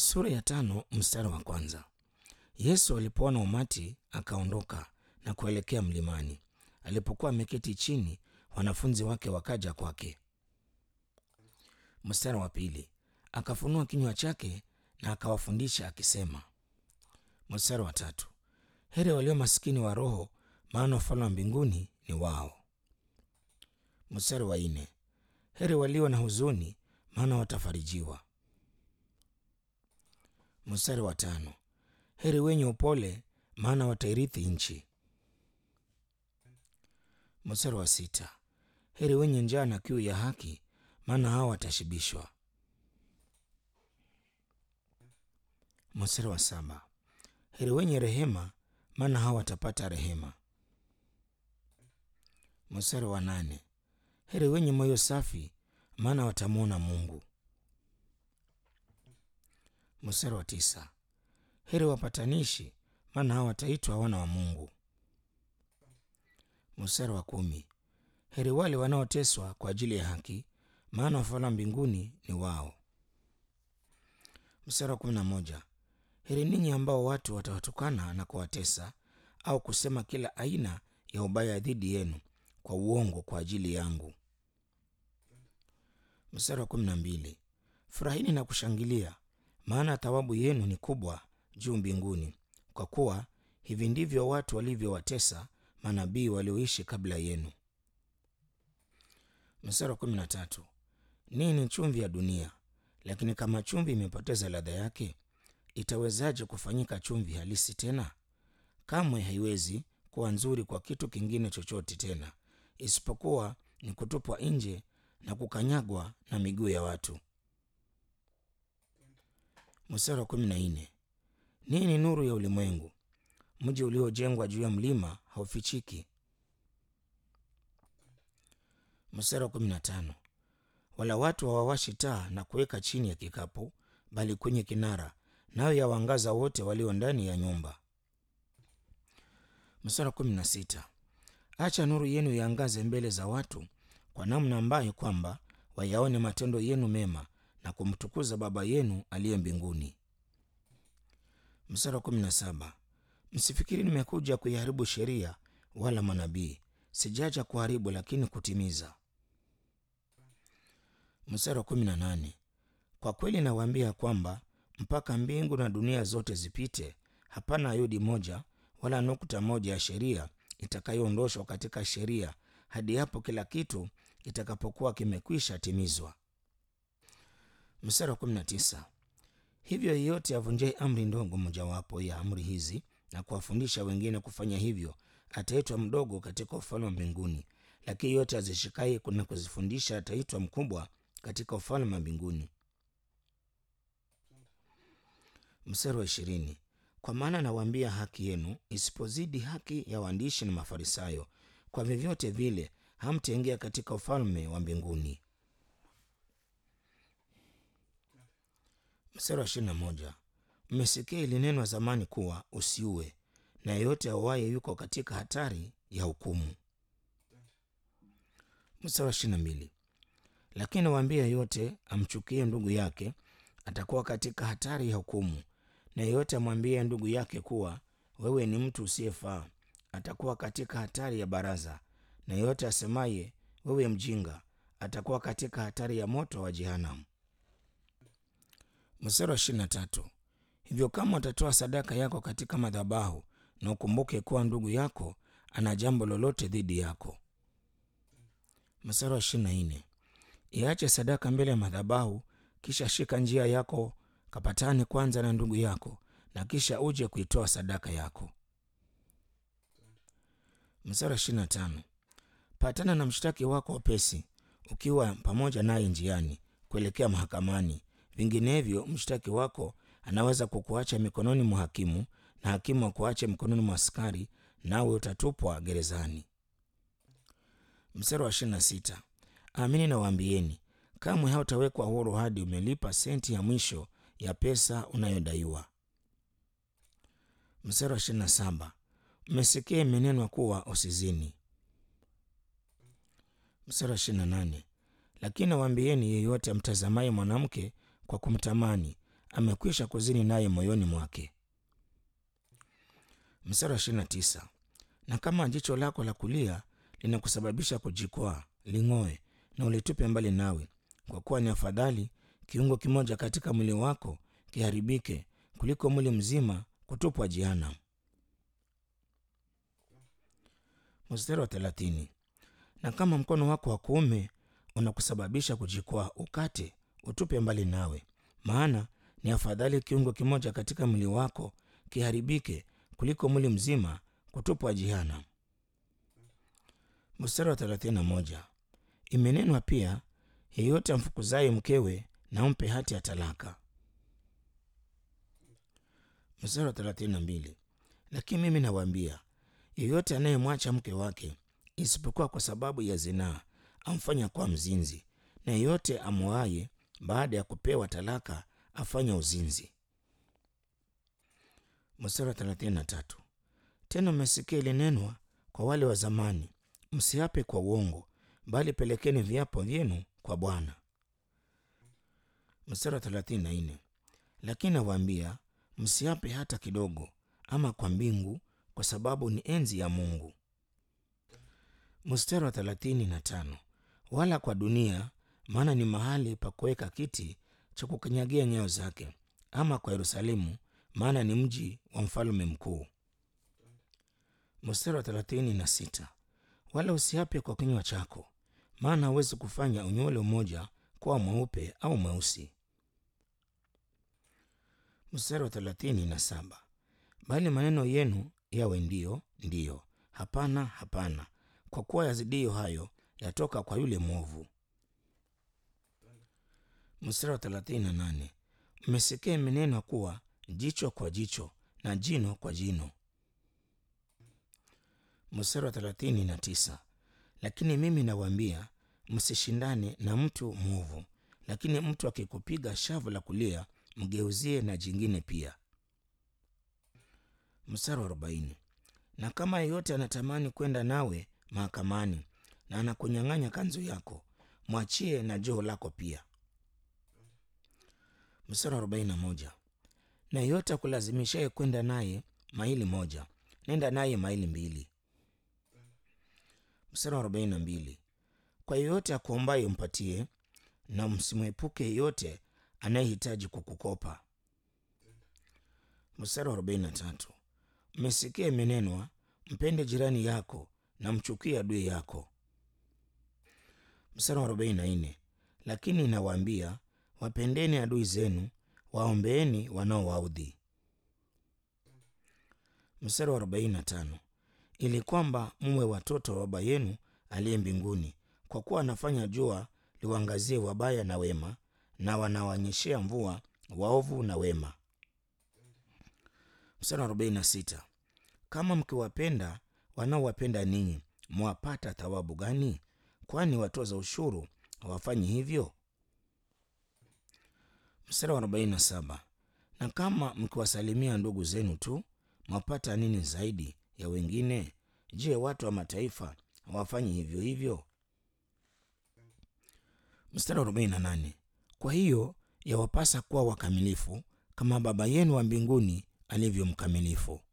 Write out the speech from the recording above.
Sura ya tano mstari wa kwanza. Yesu alipoona umati akaondoka na kuelekea mlimani. Alipokuwa ameketi chini, wanafunzi wake wakaja kwake. Mstari wa pili. Akafunua kinywa chake na akawafundisha akisema. Mstari wa tatu. Heri walio maskini wa roho, maana ufalme wa mbinguni ni wao. Mstari wa nne. Heri walio na huzuni, maana watafarijiwa. Mstari wa tano. Heri wenye upole, maana watairithi nchi. Mstari wa sita. Heri wenye njaa na kiu ya haki, maana hao watashibishwa. Mstari wa saba. Heri wenye rehema, maana hao watapata rehema. Mstari wa nane. Heri wenye moyo safi, maana watamwona Mungu. Mstari wa tisa. Heri wapatanishi, maana hao wataitwa wana wa Mungu. Mstari wa kumi. Heri wale wanaoteswa kwa ajili ya haki, maana ufalme wa mbinguni ni wao. Mstari wa kumi na moja. Heri ninyi ambao watu watawatukana na kuwatesa au kusema kila aina ya ubaya dhidi yenu kwa uongo kwa ajili yangu. Mstari wa kumi na mbili. Furahini na kushangilia, maana thawabu yenu ni kubwa juu mbinguni, kwa kuwa hivi ndivyo watu walivyowatesa manabii walioishi kabla yenu. Mstari wa kumi na tatu. Ninyi ni chumvi ya dunia, lakini kama chumvi imepoteza ladha yake, itawezaje kufanyika chumvi halisi tena? Kamwe haiwezi kuwa nzuri kwa kitu kingine chochote tena, isipokuwa ni kutupwa nje na kukanyagwa na miguu ya watu. Mstari wa kumi na nne. Ninyi ni nuru ya ulimwengu. Mji uliojengwa juu ya mlima haufichiki. Mstari wa kumi na tano. Wala watu hawawashi taa na kuweka chini ya kikapu, bali kwenye kinara, nayo yawangaza wote walio ndani ya nyumba. Mstari wa kumi na sita. Acha nuru yenu iangaze mbele za watu, kwa namna ambayo kwamba wayaone matendo yenu mema na kumtukuza Baba yenu aliye mbinguni. Mstari wa kumi na saba. Msifikiri nimekuja kuiharibu sheria wala manabii; sijaja kuharibu, lakini kutimiza. Mstari wa kumi na nane. Kwa kweli nawaambia kwamba mpaka mbingu na dunia zote zipite, hapana ayodi moja wala nukta moja ya sheria itakayoondoshwa katika sheria hadi hapo kila kitu kitakapokuwa kimekwisha timizwa. Mstari wa kumi na tisa. Hivyo yeyote avunjaye amri ndogo mojawapo ya amri hizi na kuwafundisha wengine kufanya hivyo ataitwa mdogo katika ufalme wa mbinguni, lakini yeyote azishikaye na kuzifundisha ataitwa mkubwa katika ufalme wa mbinguni. Mstari wa ishirini. Kwa maana nawaambia haki yenu isipozidi haki ya waandishi na Mafarisayo, kwa vyovyote vile hamtaingia katika ufalme wa mbinguni. Mstari wa ishirini na moja. Mmesikia ilinenwa zamani kuwa usiue, na yeyote auaye yuko katika hatari ya hukumu. Mstari wa ishirini na mbili. Lakini nawaambia yeyote amchukie ndugu yake atakuwa katika hatari ya hukumu, na yeyote amwambie ndugu yake kuwa wewe ni mtu usiyefaa atakuwa katika hatari ya baraza, na yeyote asemaye wewe mjinga atakuwa katika hatari ya moto wa jehanamu. Mstari wa ishirini na tatu. Hivyo kama utatoa sadaka yako katika madhabahu, na ukumbuke kuwa ndugu yako ana jambo lolote dhidi yako. Mstari wa ishirini na nne. Iache sadaka mbele ya madhabahu, kisha shika njia yako kapatane kwanza na ndugu yako, na kisha uje kuitoa sadaka yako. Mstari wa ishirini na tano. Patana na mshtaki wako upesi, ukiwa pamoja naye njiani kuelekea mahakamani, vinginevyo mshtaki wako anaweza kukuacha mikononi mwa hakimu, na hakimu akuache mikononi mwa askari, nawe utatupwa gerezani. Mstari wa ishirini na sita. Amini nawaambieni, kamwe hautawekwa huru hadi umelipa senti ya mwisho ya pesa unayodaiwa. Mstari wa ishirini na saba. Mmesikia imenenwa kuwa usizini. Mstari wa ishirini na nane. Lakini nawaambieni, yeyote amtazamaye mwanamke kwa kumtamani amekwisha kuzini naye moyoni mwake. Mstari wa ishirini na tisa na kama jicho lako la kulia linakusababisha kujikwaa, ling'oe na ulitupe mbali nawe, kwa kuwa ni afadhali kiungo kimoja katika mwili wako kiharibike kuliko mwili mzima kutupwa jehanamu. Mstari wa thelathini na kama mkono wako wa kuume unakusababisha kujikwaa, ukate, utupe mbali nawe, maana ni afadhali kiungo kimoja katika mwili wako kiharibike kuliko mwili mzima kutupwa jehanamu. Mstari wa thelathini na moja imenenwa pia, yeyote amfukuzaye mkewe na umpe hati ya talaka. Mstari wa thelathini na mbili lakini mimi nawaambia, yeyote anayemwacha mke wake isipokuwa kwa sababu ya zinaa amfanya kuwa mzinzi, na yeyote amwoaye baada ya kupewa talaka afanya uzinzi. Mstari wa thelathini na tatu tena mmesikia ilinenwa kwa wale wa zamani, msiape kwa uongo, bali pelekeni viapo vyenu kwa Bwana. Mstari wa thelathini na nne lakini nawaambia msiape hata kidogo, ama kwa mbingu, kwa sababu ni enzi ya Mungu. Mstari wa thelathini na tano wala kwa dunia, maana ni mahali pa kuweka kiti cha kukanyagia nyayo zake, ama kwa Yerusalemu, maana ni mji wa mfalme mkuu. Mstari wa thelathini na sita wala usiape kwa kinywa chako, maana hawezi kufanya unywele mmoja kuwa mweupe au mweusi. Mstari wa thelathini na saba bali maneno yenu yawe ndiyo ndiyo, hapana hapana, kwa kuwa yazidiyo hayo yatoka kwa yule mwovu. Mstari wa thelathini na nane mmesikia imenenwa kuwa jicho kwa jicho na jino kwa jino. Mstari wa thelathini na tisa lakini mimi nawaambia msishindane na mtu mwovu, lakini mtu akikupiga shavu la kulia mgeuzie na jingine pia. Mstari wa arobaini na kama yeyote anatamani kwenda nawe mahakamani na anakunyang'anya kanzu yako, mwachie na joho lako pia. Mstari wa arobaini na moja na yeyote akulazimishaye kwenda naye maili moja, nenda naye maili mbili. Mstari wa arobaini na mbili kwa yeyote akuombaye umpatie, na msimwepuke yeyote anayehitaji kukukopa. Mstari wa arobaini na tatu mmesikia imenenwa, mpende jirani yako na mchukie adui yako. Mstari wa arobaini na nne lakini nawaambia, wapendeni adui zenu, waombeeni wanaowaudhi. Mstari wa arobaini na tano ili kwamba muwe watoto wa Baba yenu aliye mbinguni, kwa kuwa anafanya jua liwaangazie wabaya na wema, na wanawaonyeshea mvua waovu na wema. Mstari wa arobaini na sita kama mkiwapenda wanaowapenda ninyi, mwapata thawabu gani? Kwani watoza ushuru hawafanyi hivyo? Mstari wa arobaini na saba na kama mkiwasalimia ndugu zenu tu, mwapata nini zaidi ya wengine? Je, watu wa mataifa hawafanyi hivyo hivyo? Mstari wa arobaini na nane kwa hiyo yawapasa kuwa wakamilifu kama Baba yenu wa mbinguni alivyo mkamilifu.